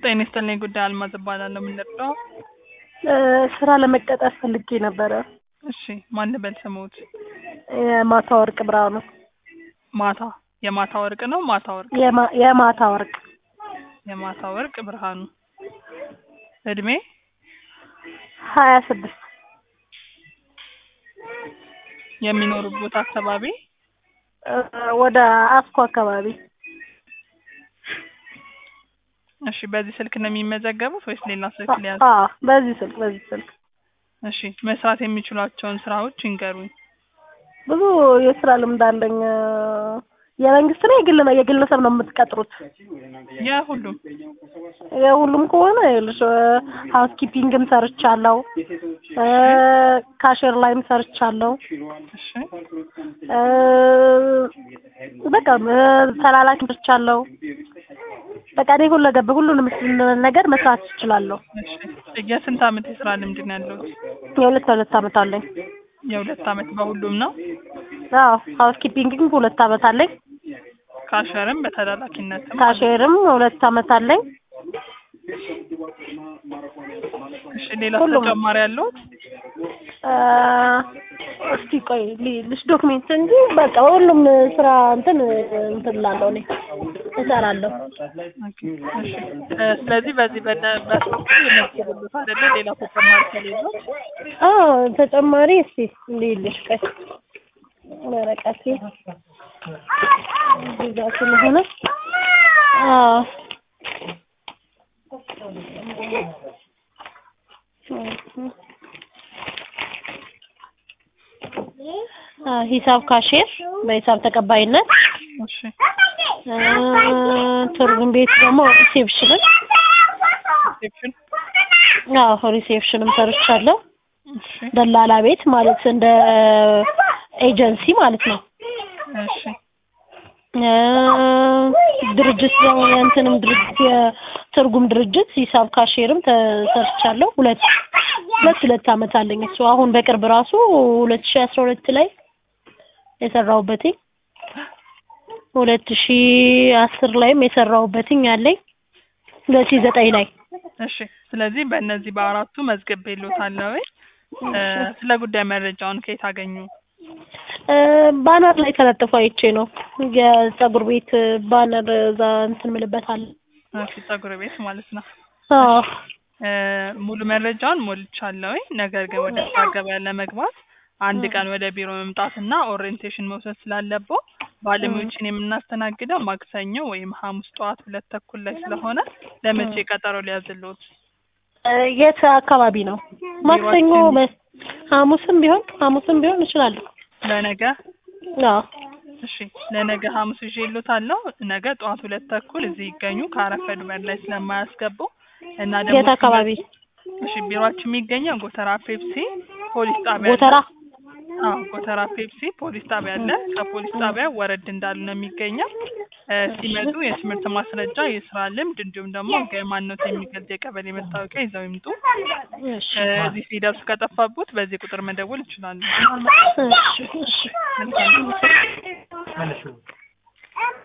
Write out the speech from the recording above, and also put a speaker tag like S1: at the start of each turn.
S1: ጤና ይስጥልኝ ጉዳይ አልማዝ እባላለሁ። ምን ልርዳው?
S2: ስራ ለመቀጠር ፈልጌ ነበረ።
S1: እሺ ማን ልበል ስሙት?
S2: የማታ ወርቅ ብርሃኑ።
S1: ማታ የማታ ወርቅ ነው ማታ ወርቅ
S2: የማ- የማታ ወርቅ
S1: የማታ ወርቅ ብርሃኑ እድሜ
S2: ሀያ ስድስት
S1: የሚኖሩበት አካባቢ
S2: ወደ አስኮ አካባቢ
S1: እሺ በዚህ ስልክ ነው የሚመዘገቡት ወይስ ሌላ ስልክ ሊያዝ?
S2: አዎ በዚህ ስልክ በዚህ ስልክ
S1: እሺ መስራት የሚችሏቸውን ስራዎች ይንገሩኝ።
S2: ብዙ የስራ ልምድ አለኝ። የመንግስት ነው የግል ነው የግለሰብ ነው የምትቀጥሩት?
S1: የሁሉም
S2: የሁሉም ከሆነ ይኸውልሽ ሀውስ ኪፒንግም ሰርቻለሁ፣ ካሽር ላይም ሰርቻለሁ።
S1: እሺ
S2: እ በቃ ተላላኪ ሰርቻለሁ። በቃ እኔ ሁለገብ ሁሉንም ነገር መስራት እችላለሁ።
S1: እሺ የስንት አመት የስራ ልምድ ነው ያለሁት?
S2: የሁለት ሁለት አመት አለኝ።
S1: የሁለት አመት በሁሉም ነው።
S2: አዎ ሀውስ ኪፒንግም ሁለት አመት አለኝ።
S1: ካሸርም በተላላኪነትም
S2: ካሽርም ሁለት አመት አለኝ።
S1: እሺ ሌላ
S2: ሁሉም።
S1: ተጨማሪ ያለሁት?
S2: እ እስቲ ቆይ ልሽ ዶክሜንት እንጂ በቃ ሁሉም ስራ እንትን እንትን እላለሁ እኔ እሰራለሁ።
S1: ኦኬ፣ እሺ እ ስለዚህ በዚህ በነ በሶስቱ የመዝግብሉት አይደለ? ሌላ ተጨማሪ ከሌለው
S2: አዎ ተጨማሪ እስቲ ልይልሽ ቆይ ወረቀቴ እዚህ ጋር ስለሆነ አዎ አ ሂሳብ ካሼር በሂሳብ ተቀባይነት
S1: እሺ
S2: እ ትርጉም ቤት ደግሞ ሪሴፕሽንን
S1: ሪሴፕሽን
S2: አዎ ሪሴፕሽንም ሰርቻለሁ።
S1: እሺ
S2: ደላላ ቤት ማለት እንደ ኤጀንሲ ማለት ነው።
S1: እሺ
S2: እ ድርጅት ደግሞ የእንትንም ድርጅት የትርጉም ድርጅት ሂሳብ ካሼርም ተሰርቻለሁ። ሁለት ሁለት ሁለት አመት አለኝ እሱ አሁን በቅርብ ራሱ ሁለት ሺህ አስራ ሁለት ላይ የሰራሁበትኝ ሁለት ሺህ አስር ላይም የሰራሁበትኝ አለኝ ሁለት ሺህ ዘጠኝ ላይ
S1: እሺ ስለዚህ በእነዚህ በአራቱ መዝገብ የሎታለሁ። እ ስለ ጉዳይ መረጃውን ከየት አገኙ?
S2: እ ባነር ላይ ተለጥፎ አይቼ ነው የጸጉር ቤት ባነር እዛ እንትን ምልበታል።
S1: እሺ ፀጉር ቤት ማለት ነው።
S2: አዎ
S1: እ ሙሉ መረጃውን ሞልቻለሁ። ነገር ግን ወደ ስራ ገበያ ለመግባት አንድ ቀን ወደ ቢሮ መምጣትና ኦሪየንቴሽን መውሰድ ስላለብዎ ባለሙያዎችን የምናስተናግደው ማክሰኞ ወይም ሐሙስ ጠዋት ሁለት ተኩል ላይ ስለሆነ ለመቼ ቀጠሮ ሊያዝልዎት?
S2: እ የት አካባቢ ነው? ማክሰኞ በ- ሐሙስም ቢሆን ሐሙስም ቢሆን እችላለሁ።
S1: ለነገ
S2: አዎ
S1: እሺ ለነገ ሐሙስ ይዤልዎታለሁ። ነገ ጠዋት ሁለት ተኩል እዚህ ይገኙ ካረፈዱ በላይ ስለማያስገቡ እና ደግሞ
S2: የት አካባቢ?
S1: እሺ ቢሮአችን የሚገኘው ጎተራ ፔፕሲ ፖሊስ ጣቢያ አለ።
S2: ጎተራ
S1: አዎ ጎተራ ፔፕሲ ፖሊስ ጣቢያ አለ። ከፖሊስ ጣቢያ ወረድ እንዳሉ ነው የሚገኘው። እ ሲመጡ የትምህርት ማስረጃ፣ የስራ ልምድ እንዲሁም ደግሞ ማንነት የሚገልጽ የቀበሌ መታወቂያ ይዘው ይምጡ።
S2: እሺ
S1: እ እዚህ ሲደርሱ ከጠፋቦት በዚህ ቁጥር መደወል ይችላሉ።
S2: እሺ እሺ
S1: መልካም